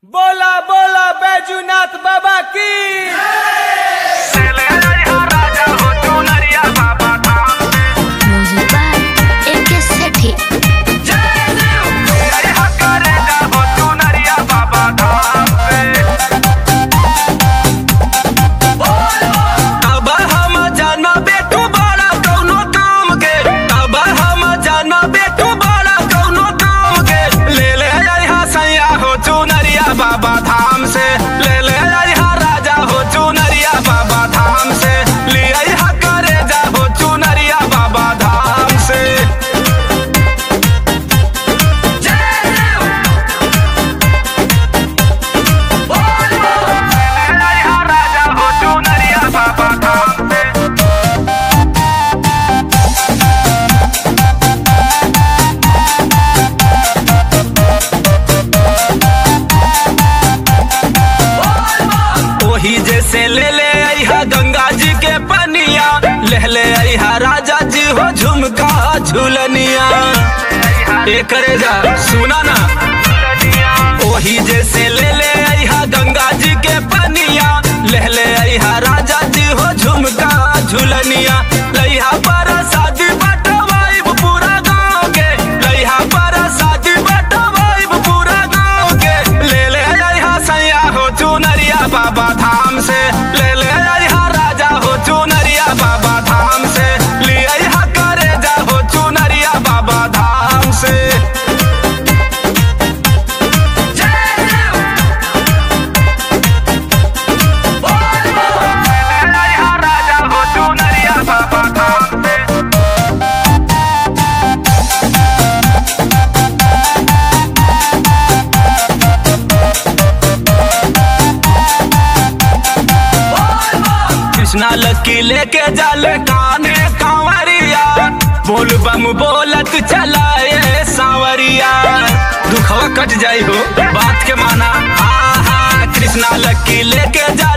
बोला बोला बैजूनाथ बाबा की Music by AK Sethi. अब हम जाना बेटू बड़ा कौनो काम के अब हम जाना बेटू बड़ा कौनो काम के ले ले अइहा सैया हो चुनरिया बाबा धाम से ले ले अइहा राजा हो चुनरिया बाबा धाम से ले अइहा करे जा हो चुनरिया बाबा धाम से राजा हो चुनरिया बाबा धाम से ओही जैसे ले ले अइहा गंगा जी के पनिया ले ले अइहा राजा जी हो झुमका झुलनिया एकरे जा सुना ना ओही जैसे ले ले अइहा गंगा जी के पनिया ले ले अइहा राजा जी हो झुमका झुलनिया लइहा पर शादी बटवाइब पूरा गाँव के लइहा पर शादी बटवाइब पूरा गाँव के ले ले अइहा सैया हो चुनरिया बाबा धाम से ले ले अइहा राजा हो चुनरिया बाबा धाम से ले अइहा करे जा हो चुनरिया बाबा धाम से राजा हो चुनरिया बाबा धाम से कृष्णा लकी लेके जाले काने कांवरिया बोल बम बोलत चलाए सांवरिया दुखवा कट जाई हो बात के माना हा हा कृष्णा लकी लेके जा